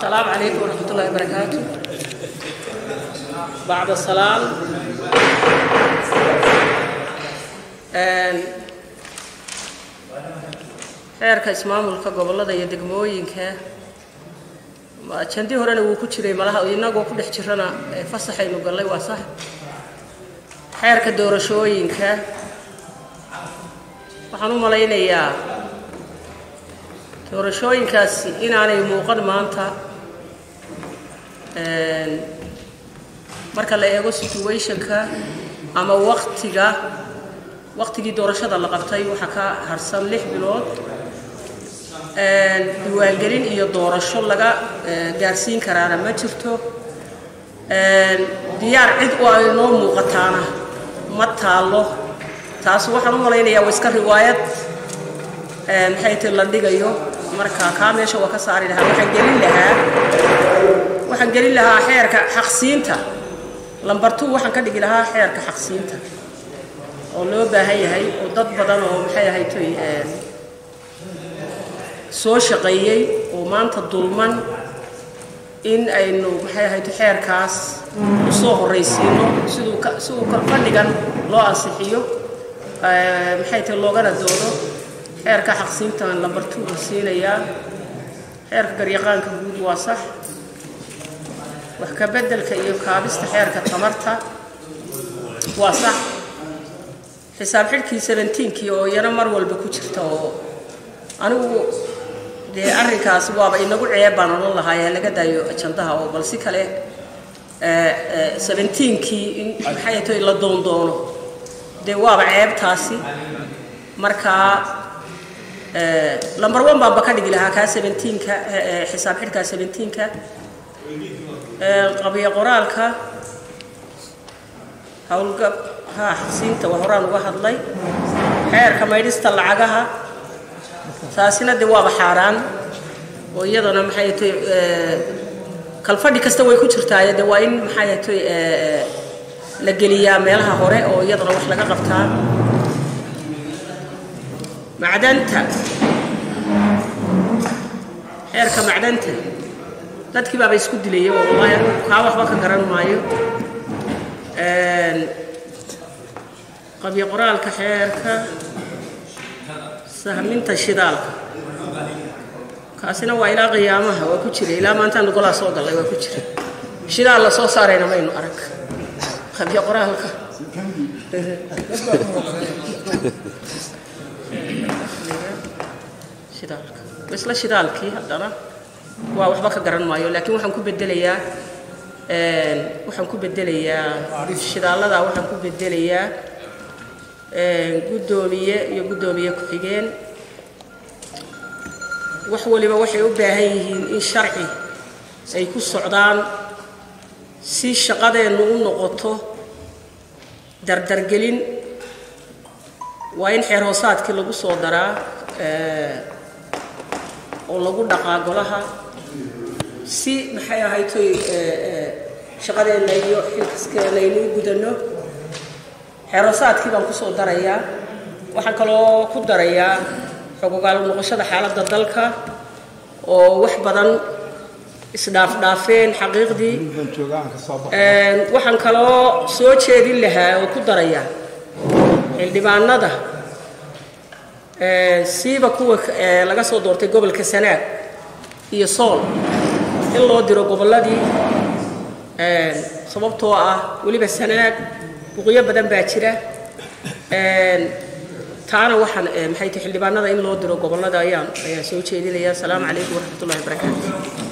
السلام عليكم ورحمة الله وبركاته بعد السلام xeerka ismaamulka gobollada iyo degmooyinka jandii horena wuu ku jiray malaha inagoo ku dhex jirana fasaxaynu gallay waa sax xeerka doorashooyinka waxaan u malaynayaa doorashooyinkaasi inaanay muuqan maanta marka la eego situationka ama waktiga waktigii doorashada la qabtay waxaa ka harsan lix bilood diiwaangelin iyo doorasho laga gaarsiin karaana ma jirto diyaar cid oo ay noo muuqataana ma taallo taas waxaan u malaynayaa waa iska riwaayad maxay ti la dhigayo marka kaa meesha waa ka saari lahaa waxaan gelin lahaa waxaan gelin lahaa xeerka xaqsiinta lambar two waxaan ka dhigi lahaa xeerka xaqsiinta oo loo baahan yahay oo dad badan oo maxay ahaytoy soo shaqeeyey oo maanta dulman in aynu maxay ahayto xeerkaas usoo horraysiino siduu si uu kalfadhigan loo ansixiyo maxay tahay loogana doodo xeerka xaqsiintan lambar two la siinayaa xeerka garyaqaanka guud waa sax wax ka beddelka iyo kaabista xeerka tamarta waa sax xisaab xidhkii seventeenkii oo iyana mar walba ku jirta oo anigu dee arrinkaas waaba inagu ceeb baan odhan lahaa laga daayo ajandaha oo bal si kale seventeenkii in maxay tahay la doondoono dee waaba ceebtaasi markaa lamber one baanba ka dhigi lahaa kaa seventeenka xisaab xidhkaa seventeenka qabiyo qoraalka howlgab ha xaqsiinta waa horaan uga hadlay xeerka maydhista lacagaha taasina dee waaba xaaraan oo iyadana maxay tahay kalfadhi kasta way ku jirtaaye dee waa in maxay tahay la geliyaa meelaha hore oo iyadana wax laga qabtaa macdanta xeerka macdanta dadkii baaba isku dilayay oo wallahi anigu kaa waxba ka garan maayo qabyo qoraalka xeerka sahminta shidaalka kaasina waa ilaa qiyaamaha waa ku jira ilaa maantaan golaa soo gallay waa ku jira shidaal la soo saarayna maynu arag qabyo qoraalka shidaalka isla shidaalkii haddana waa waxba ka garan maayo laakiin waxaan ku bedelayaa waxaan ku bedelayaa shidaallada waxaan ku bedelayaa guddoomiye iyo guddoomiye ku-xigeen wax waliba waxay u baahan yihiin in sharci ay ku socdaan si shaqadeennu u noqoto dardargelin waa in xeer hoosaadkii lagu soo daraa oo lagu dhaqaa golaha si maxay ahaytoy shaqadeenna iyo xilkaskeena aynuu gudanno xeerosaadkii baan kusoo darayaa waxaan kaloo ku darayaa xogogaal noqoshada xaaladda dalka oo wax badan isdhaafdhaafeen xaqiiqdii waxaan kaloo soo jeedin lahaa oo ku darayaa xildhibaanada siiba kuwa laga soo doortay gobolka sanaag iyo sool in loo diro gobolladii sababtoo ah weliba sanaag buqyo badan baa jira taana waxaan maxay tahay xildhibaanada in loo diro gobollada ayaan ayaan soo jeedinayaa asalaamu calaykum waraxmat ullahi wabarakaatu